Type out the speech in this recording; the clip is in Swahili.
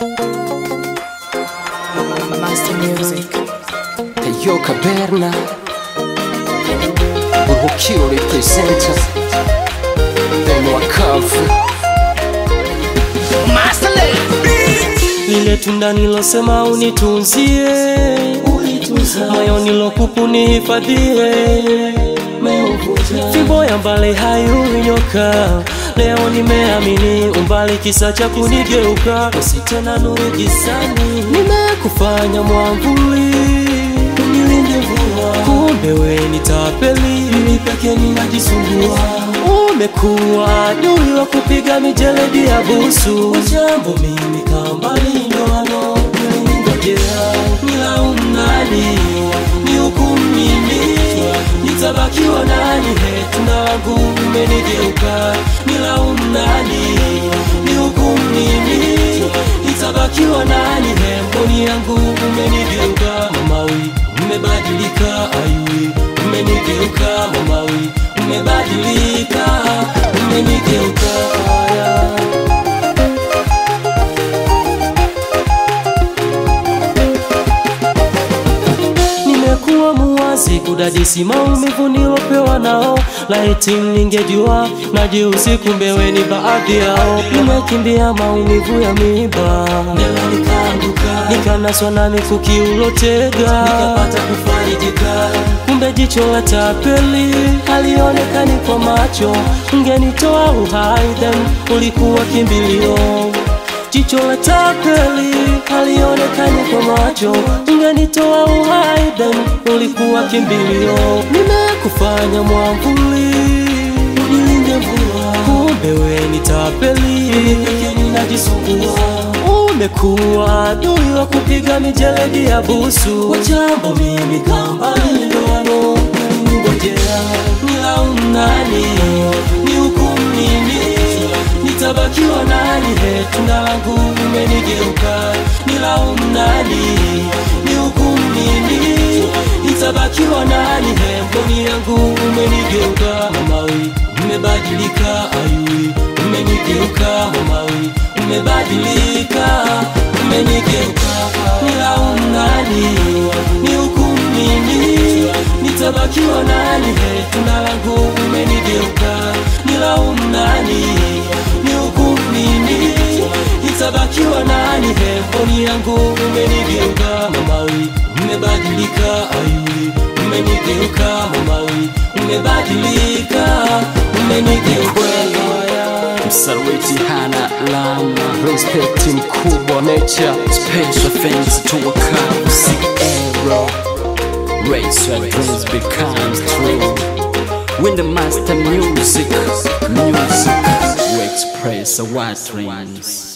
Master Music. Tayo Caverna Buruhukiro representa Benwa Kavu lile tunda nilosema unitunzie, moyo nilokupu nihifadhie, fimbo ya mbali hayui nyoka. Leo nimeamini umbali kisa cha kunigeuka, usi tena nuru gizani, nimekufanya mwamvuli unilinde mvua, kumbe we ni tapeli, mimi peke ninajisumbua umekuwa adui wa kupiga mijeledi ya busu jambo mimi kambali ndoano nilingojea nilaumu nani ni hukumu mimi nitabakiwa nani he tunda langu umenigeuka nilaumu nani ni hukumu mimi nitabakiwa nani he mboni yangu umenigeuka mamawi umebadilika ayui umenigeuka mamawi umebadilika umenigeuka yeah. nimekuwa muwazi kudadisi maumivu nilopewa nao laiti ningejua najiusi kumbe we ni baadhi yao nimekimbia maumivu ya miba nikanaswa na mikuki ulotega nikapata kufarijika kumbe jicho la tapeli halionekani kwa macho ungenitoa uhai then ulikuwa kimbilio jicho la tapeli halionekani kwa macho, ungenitoa uhai then ulikuwa kimbilio. Nimekufanya mwamvuli unilinde mvua, kumbe we ni tapeli, peke ninajisumbua. Umekuwa adui wa kupiga mijeledi ya busu, kwa jambo mimi kamba ndoano ngojea nilaumu nani, ni hukumu nini nitabakiwa nani he tunda langu umenigeuka nilaumu nani ni hukumu nini nitabakiwa nani he mboni yangu umenigeuka mamawi umebadilika ayui umenigeuka mamawi umebadilika umenigeuka nilaumu nani ni hukumu nini nitabakiwa nani he tunda langu umenigeuka nilaumu nani ni hukumu nini nitabakiwa nani he mboni yangu umenigeuka mamawi umebadilika ayui umenigeuka mamawi umebadilika umenigeuka Msarwiti hana lama Respect mkubwa nature Special thanks to Wakavu Sierra Race your dreams becomes true When the master music Music We express our dreams